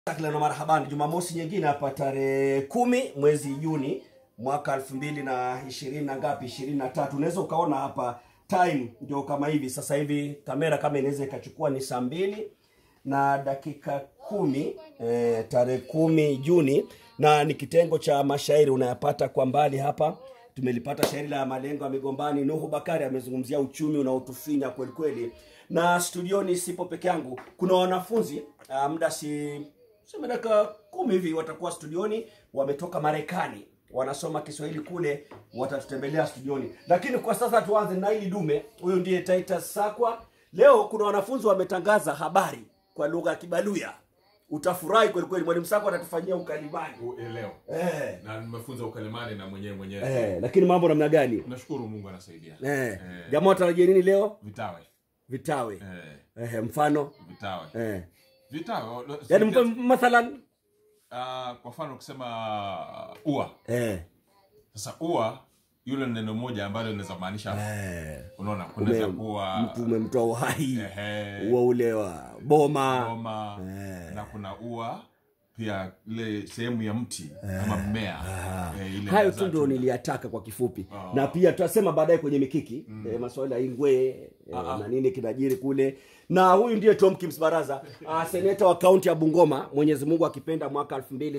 Takriban marhaban, Jumamosi nyingine hapa tarehe kumi mwezi Juni mwaka elfu mbili na ishirini na ngapi, ishirini na tatu. Unaweza ukaona hapa time ndio kama hivi sasa hivi, kamera kama inaweza ikachukua ni saa mbili na dakika kumi eh, tarehe kumi Juni, na ni kitengo cha mashairi unayapata kwa mbali hapa. Tumelipata shairi la malengo ya migombani. Nuhu Bakari amezungumzia uchumi unaotufinya kweli kweli, na studioni sipo peke yangu, kuna wanafunzi ah, muda si sema dakika kumi hivi watakuwa studioni, wametoka Marekani, wanasoma Kiswahili kule, watatutembelea studioni. Lakini kwa sasa tuanze na hili dume. Huyu ndiye Titus Sakwa. Leo kuna wanafunzi wametangaza habari kwa lugha ya Kibaluya. Utafurahi kweli kweli, mwalimu Sakwa atatufanyia ukalimani leo eh, na nimefunza ukalimani na mwenyewe mwenyewe eh, lakini mambo namna gani nashukuru mungu anasaidia eh, jamaa watarajia nini leo? vitawe Vitawe eh, eh, mfano vitawe eh. vitawe lo- Yani sikia- mpa- mathalan ah, kwa mfano ukisema ua eh, sasa ua yule neno moja ambalo linaweza maanisha eh. unaona kunaweza Ume- kuwa mtu umemtoa uhai ehe, ua ule wa boma ngoma Eh. na kuna ua pia ile sehemu ya mti ama mmea eh, ile hayo inazaa tu ndio tunda. niliyataka kwa kifupi Ah. na pia tutasema baadaye kwenye mikiki mm. e, maswala ya ingwe e, na nini kinajiri kule na huyu ndiye Tomkins Baraza ah, seneta wa kaunti ya Bungoma Mwenyezi Mungu akipenda mwaka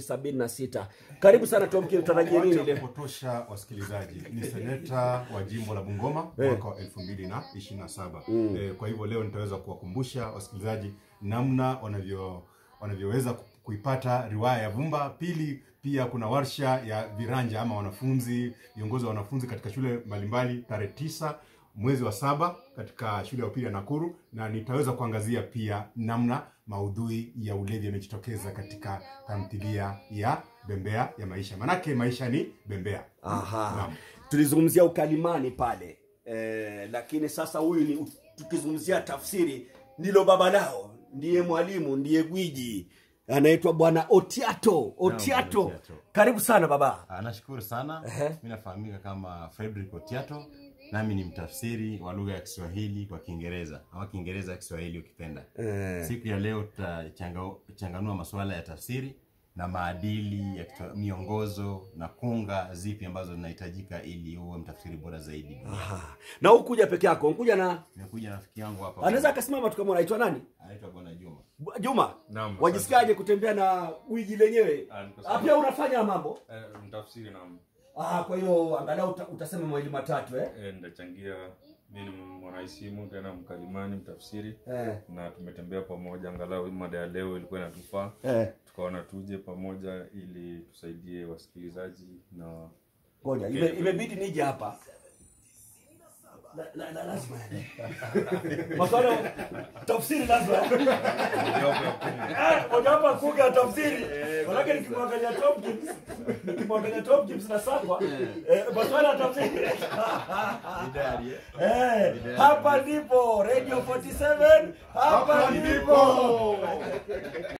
2076 karibu sana Tomkins tutarajie nini Wacha leo kupotosha wasikilizaji ni seneta wa jimbo la bungoma mwaka wa elfu mbili na ishirini na saba eh, kwa hivyo leo nitaweza kuwakumbusha wasikilizaji namna wanavyo wanavyoweza ku- kuipata riwaya ya vumba pili pia kuna warsha ya viranja ama wanafunzi viongozi wa wanafunzi katika shule mbalimbali tarehe tisa mwezi wa saba katika shule ya upili ya nakuru na nitaweza kuangazia pia namna maudhui ya ulevi yamejitokeza katika tamthilia ya bembea ya maisha manake maisha ni bembea Aha. Naam. tulizungumzia ukalimani pale e, lakini sasa huyu ni tukizungumzia tafsiri ndilo baba lao ndiye mwalimu ndiye gwiji anaitwa bwana Otiato Otiato Bwana Otiato. karibu sana baba Ah, nashukuru sana Ehe. mi nafahamika kama frederick otiato nami ni mtafsiri wa lugha ya kiswahili kwa kiingereza ama kiingereza kiswahili ukipenda siku ya leo tutachanganua masuala ya tafsiri na maadili ya kitwa- miongozo na kunga zipi ambazo zinahitajika ili uwe mtafsiri bora zaidi Aha. na hukuja peke yako nkuja na nimekuja na rafiki yangu hapa anaweza akasimama tu kama unaitwa nani anaitwa bwana juma Bu- Juma Naam, wajisikiaje kutembea na wiji lenyewe Ah, niko Ah, sawa. pia unafanya mambo Eh, mtafsiri na ah, kwa hiyo angalau uta, utasema mawili matatu eh? eh, ndachangia mi ni mwanaisimu tena mkalimani mtafsiri Eh. na tumetembea pamoja angalau mada ya leo ilikuwa inatufaa Eh. tukaona tuje pamoja ili tusaidie wasikilizaji na ngoja ime- imebidi nije hapa La- la- la- lazima maswala tafsiri lazima Ah, mojawapo ya kuga ya tafsiri manake nikimwangalia Tomkins nikimwangalia Tomkins na Sakwa eh, maswala ya tafsiri Eh, hapa ndipo radio 47 hapa ndipo